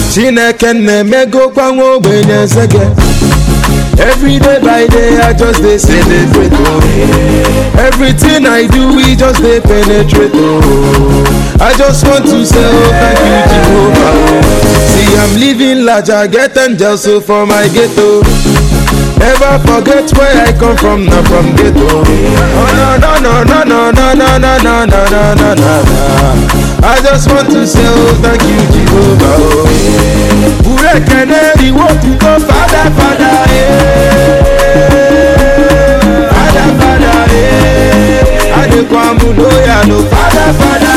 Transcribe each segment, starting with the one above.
chineke na-emegokwa nwa ogbenye nsege Every day by day I just dey celebrate oh. Everything I do we just dey penetrate oh. I just want to say oh thank you Jehovah oh. See I'm living large I get angels so for my ghetto Never forget where I come from not from ghetto Oh no no no no no no no no no no no no no I just want to say oh thank you Jehovah oh. Ure keneri wo tuto fada fada eh. Fada fada eh. Adekwamu loya no fada fada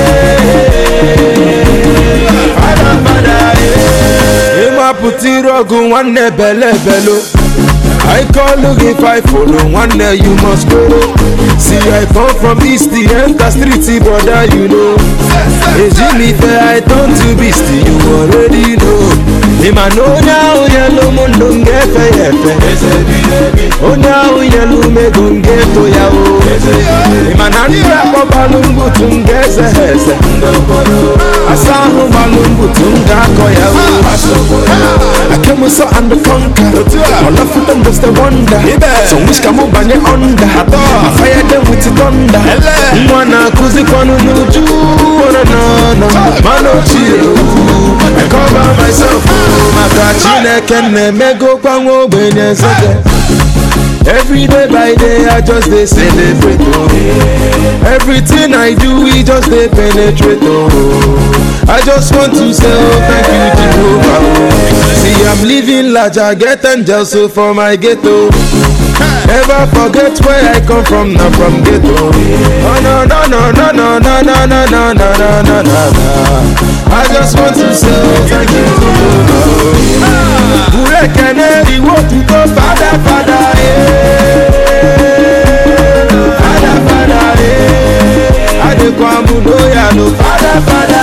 eh. Fada fada eh. Ịmapụta iru ọgụ nwanne bele belo I call look if I follow one day you must go. See I come from east the enter street brother you know. Ejimi fe I turn to beast you already know. Ima no nya yellow mundo ngefe yefe. Onya yellow mego ngeto ya o. Ima na nira kwa balungu tungeze heze. Asahu balungu tungako ya o. I came so and the conquer. All of them just a wonder. So wish come up and under. I fire them with the thunder. Mwana kuzi kwanu nuju. Wana na na. Mano chill. I cover myself. Maka chineke na-emego kwa nwa ogbenye nsege. Every day by day I just dey celebrate oh. Everything I do we just dey penetrate oh. I just want to say oh thank you Jehovah oh. See I'm living large I get angels so for my ghetto. Never forget where I come from not from ghetto. Oh no no no no no no no no no no no no no. I just want to say oh thank you Jehovah oh. Ure keneri wo tuto fada fada eh. Fada fada eh. Adekwamu loya no fada fada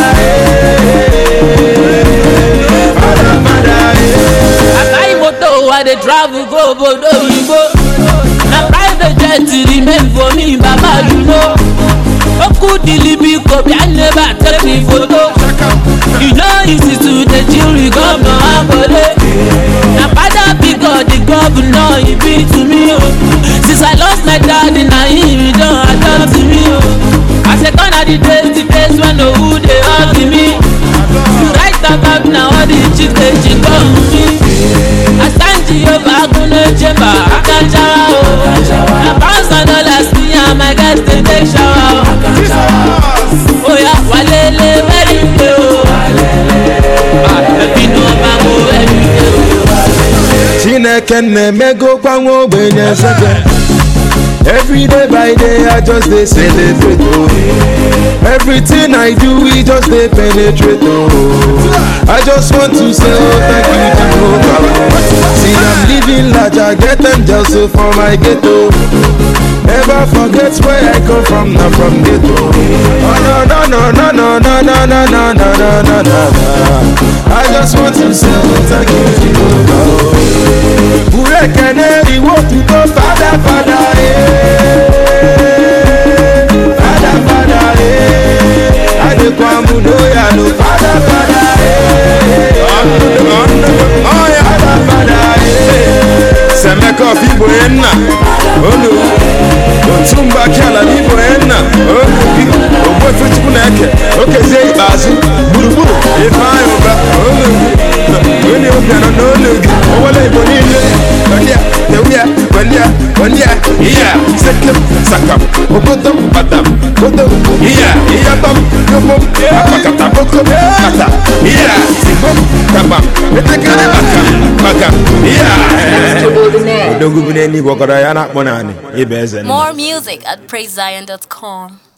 eh. Fada fada eh. I buy motor, I dey travel go obodo oyibo. Na private jet remain for me, baba you know. Oku dilibi kobi, I never take me photo. You know easy to dey chill with governor Akole. Na father big God, the governor, he be to me o. Since I lost my daddy, na him he don adopt me o. I say gone are the days, the days when no who dey hug me. You write about na all the chicks dey chick on me. Asanji Yoba Agunle Jemba Akanjawa o. Na pounds and dollars me and my guys dey take shower o. Oya walele very day o. Ẹbí ni wọ́n máa mú ẹbí dé o. Chineke na-emego kwa nwa ogbenye nsege Every day by day I just dey celebrate oh. Everything I do we just dey penetrate oh. I just want to say oh thank you Jehovah oh. See I'm living large I get angels so for my ghetto. Never forget where I come from not from ghetto. Oh no no no no no no no no no no no no no. I just want to say oh thank you Jehovah oh. Ure keneri wo tuto fada fada eh. Fada fada eh. Adekwamu loya no fada fada eh. Fada fada eh. Semeka of Igbo Enna Olu Otumba Kiala Igbo Enna Olu Ogbuefe Chukwu na-eke Okezie ikpeazụ gburugburu Ifeanyị ụba Olu Onye obianọ n'olu gị Owele Igbo niile Onye Tewia Welia Welia Iya Sekem Sakam Ogodom Badam Godom Iya Iya Bam Yobom Akpakata Bokom Kata Iya Sigbom Kabam Etekere Bakam Bakam Iya Extraordinaire. odogwu bi n'eluigwe ọkọrọ ya na-akpọ naanị ịba eze nna More music at praisezion.com.